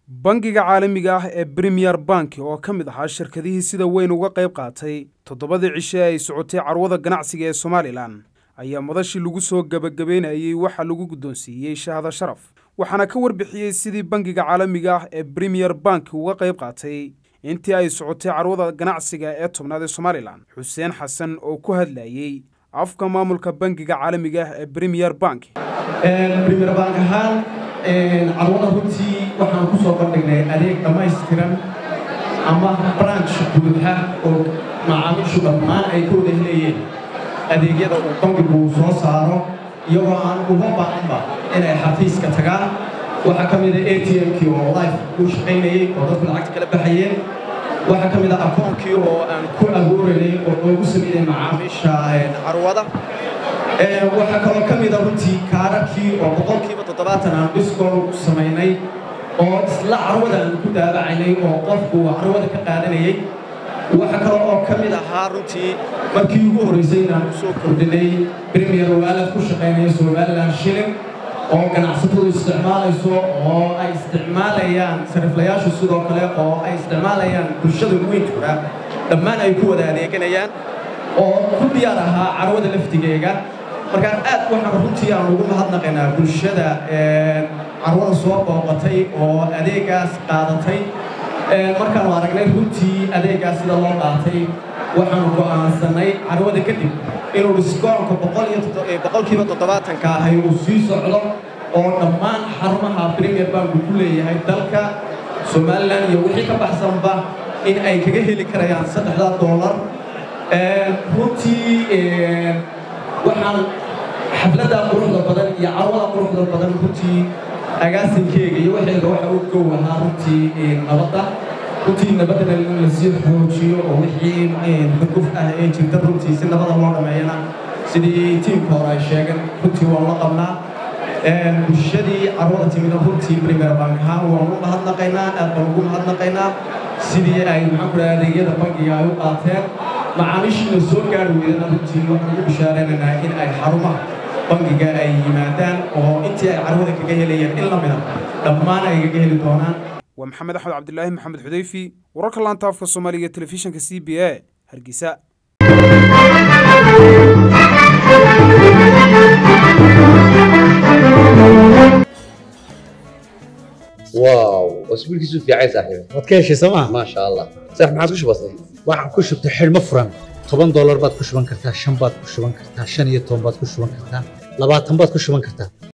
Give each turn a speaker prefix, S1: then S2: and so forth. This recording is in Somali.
S1: bangiga caalamiga ah ee bremiyer bank oo ka mid ahaa shirkadihii sida weyn uga qayb qaatay toddobadii cishe ay socotay carwada ganacsiga ee somalilan ayaa madashii lagu soo gebagabeynayey waxaa lagu guddoonsiiyey shahada sharaf waxaana ka warbixiyey sidii bangiga caalamiga ah ee bremiyer bank uga qayb qaatay intii ay socotay carwada ganacsiga ee tobnaad ee somalilan xuseen xasan oo ku hadlayey afka maamulka bangiga caalamiga ah ee bremiyer bank
S2: bremiyer bank ahaan carwada runtii waxaan ku soo bandhignay adeeg dhammaystiran ama branch buuxa oo macaamiishu dhammaan ay ka wada helayeen adeegyada uu bangigu soo saaro iyagoo aan uga baahanba inay xafiiska tagaan waxaa ka mida a t m-kii oo life uu shaqaynayey oo dadku lacagta kala baxayeen waxaa ka mid a akoonkii oo aan ku abuuranay oo loogu sameeyey macaamiisha carwada waxaa kaloo ka mida runtii kaararkii oo boqolkiiba toddobaatan aan discount ku samaynay oo isla carwada aan ku daabacaynay oo qofku carwada ka qaadanayey waxaa kale oo ka mid ahaa runtii markii ugu horraysay inaan u soo kordhinay premier waalad ku shaqaynaya somalilan shilling oo ganacsatadu isticmaalayso oo ay isticmaalayaan sariflayaashu sidoo kale oo ay isticmaalayaan bulshada weyntuga dhammaan ay ku wada adeeganayaan oo ku diyaar ahaa carwada laftigeega markaan aad waxaan runtii aan ugu mahadnaqaynaa bulshada carwada soo booqatay oo adeegaas qaadatay markaanu aragnay runtii adeegaas sida loo qaatay waxaanu go'aansannay carwada kadib inuu diskoonka boqolkiiba toddobaatanka ahay uu sii socdo oo dhammaan xarumaha premier banku ku leeyahay dalka somalilan iyo wixii ka baxsanba in ay kaga heli karayaan saddexda doolar runtii waxaan xafladda quruxda badan iyo carwada quruxda badan runtii agaasinkeega iyo waxeega waxa u gow ahaa runtii nabadda runtii nabaddana in lasii xoojiyo oo wixii xuguf ah ee jirta runtii si nabada loo dhameeyana sidii tiimka hore ay sheegeen runtii waan la qabnaa bulshadii carwada timida runtii premier bank ahaan waan u mahadnaqaynaa aad baan ugu mahadnaqaynaa sidii ay maxaan ku dhaha adeegyada bankiga ay u qaateen macaamiishiina soo gaari weydana runtii waxaan ugu bishaaraynaynaa in ay xarumaha bangiga ay yimaadaan oo intii ay carwada kaga helayeen in la mida dhammaan ay kaga heli doonaan
S1: waa maxamed axmed cabdilaahi maxamed xudayfi wararka laanta afka soomaaliga telefishinka c b a hargeysa
S3: واو اسبوع كيسو في عايز صاحبي
S4: waad ka heshay sooma
S3: ما شاء الله صح ما عادش بسيط
S4: waxaan ku shubtay xidhmo furan toban doolar baad ku shuban kartaa shan baad ku shuban kartaa shan iyo toban baad ku shuban kartaa labaatan baad ku shuban kartaa